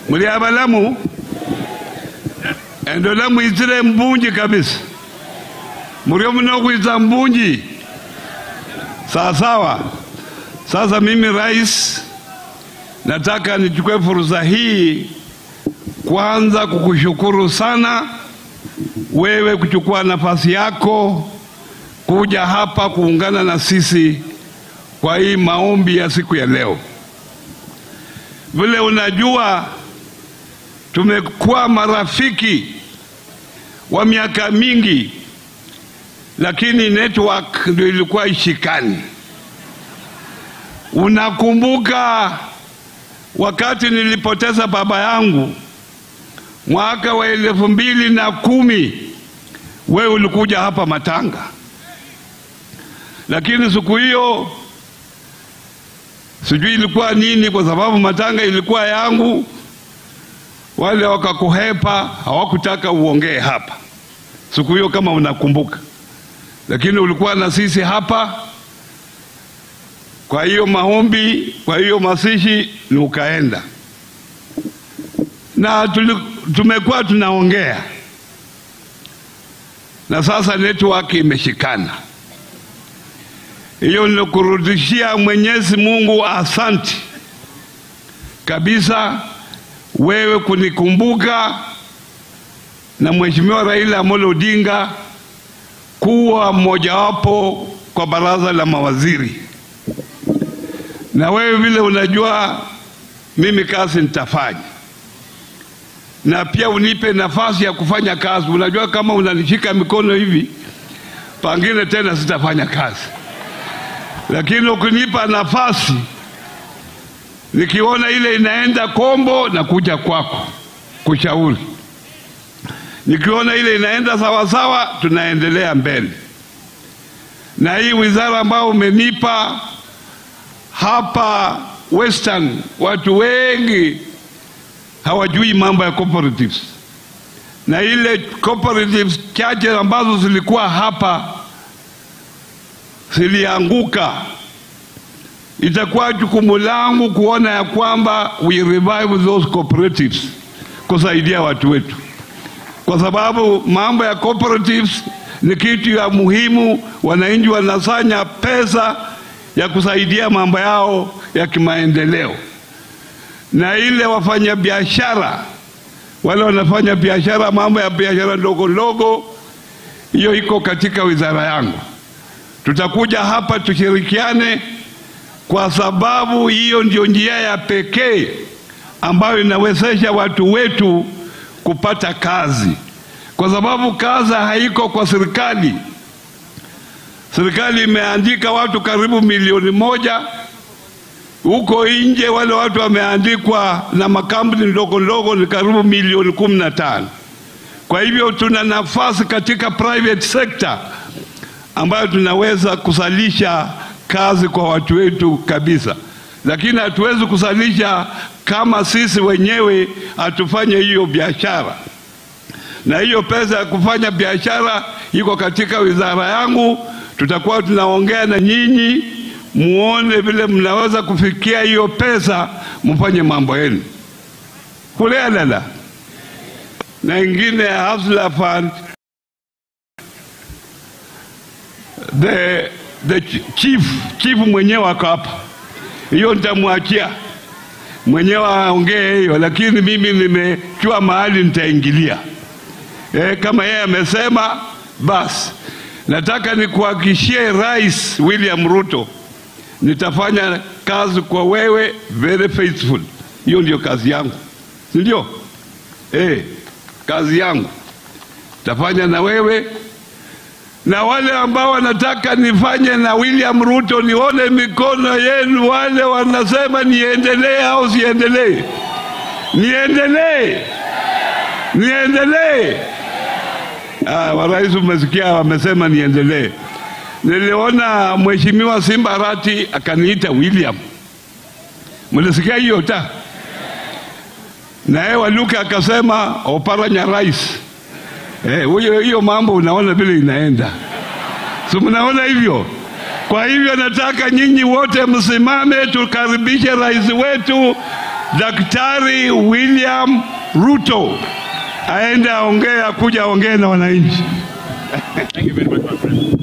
muli abalamu endola mwitsile mbunji kabisa mulio munokwitsa mbunji sawasawa sasa mimi rais nataka nichukue fursa hii kwanza kukushukuru sana wewe kuchukua nafasi yako kuja hapa kuungana na sisi kwa hii maombi ya siku ya leo. Vile unajua tumekuwa marafiki wa miaka mingi, lakini network ndio ilikuwa ishikani. Unakumbuka wakati nilipoteza baba yangu mwaka wa elfu mbili na kumi, wewe ulikuja hapa Matanga, lakini siku hiyo sijui ilikuwa nini, kwa sababu Matanga ilikuwa yangu, wale wakakuhepa, hawakutaka uongee hapa siku hiyo, kama unakumbuka, lakini ulikuwa na sisi hapa. Kwa hiyo maombi, kwa hiyo masishi ni ukaenda na tuli- tumekuwa tunaongea na sasa network imeshikana. Hiyo nilikurudishia Mwenyezi Mungu asanti kabisa, wewe kunikumbuka na Mheshimiwa Raila Amolo Odinga kuwa mmojawapo kwa baraza la mawaziri, na wewe vile unajua mimi kazi nitafanya na pia unipe nafasi ya kufanya kazi. Unajua, kama unanishika mikono hivi, pangine tena sitafanya kazi, lakini ukinipa nafasi, nikiona ile inaenda kombo, na kuja kwako kushauri. Nikiona ile inaenda sawasawa, tunaendelea mbele. Na hii wizara ambayo umenipa hapa Western, watu wengi hawajui mambo ya cooperatives, na ile cooperatives chache ambazo zilikuwa hapa zilianguka. Itakuwa jukumu langu kuona ya kwamba we revive those cooperatives, kusaidia watu wetu, kwa sababu mambo ya cooperatives ni kitu ya muhimu. Wananchi wanasanya pesa ya kusaidia mambo yao ya kimaendeleo na ile wafanya biashara wale wanafanya biashara, mambo ya biashara ndogo ndogo, hiyo iko katika wizara yangu. Tutakuja hapa tushirikiane, kwa sababu hiyo ndio njia ya pekee ambayo inawezesha watu wetu kupata kazi, kwa sababu kazi haiko kwa serikali. Serikali imeandika watu karibu milioni moja huko nje wale watu wameandikwa na makampuni ndogo ndogo ni karibu milioni kumi na tano. Kwa hivyo tuna nafasi katika private sector ambayo tunaweza kusalisha kazi kwa watu wetu kabisa, lakini hatuwezi kusalisha kama sisi wenyewe hatufanye hiyo biashara. Na hiyo pesa ya kufanya biashara iko katika wizara yangu, tutakuwa tunaongea na nyinyi muone vile mnaweza kufikia hiyo pesa, mfanye mambo yenu kulea dada na ingine ya Hustler Fund. The, the chief chief mwenyewe ako hapa, hiyo nitamwachia mwenyewe aongee hiyo, lakini mimi nimechua mahali nitaingilia. E, kama yeye amesema basi, nataka nikuhakikishie Rais William Ruto nitafanya kazi kwa wewe very faithful. Hiyo ndio kazi yangu, si ndio? Eh, kazi yangu tafanya na wewe na wale ambao wanataka nifanye na William Ruto, nione mikono yenu. Wale wanasema niendelee au siendelee? Niendelee, niendelee. Ah, warais umesikia, wamesema niendelee. Niliona mheshimiwa Simba Arati akaniita William, mlisikia hiyo ta? Naye Waluke akasema Oparanya rais. Eh, huyo hiyo mambo unaona vile inaenda, si mnaona hivyo? Kwa hivyo nataka nyinyi wote msimame, tukaribishe rais wetu Daktari William Ruto aende aongee, akuja aongee na wananchi. Thank you very much, my friend.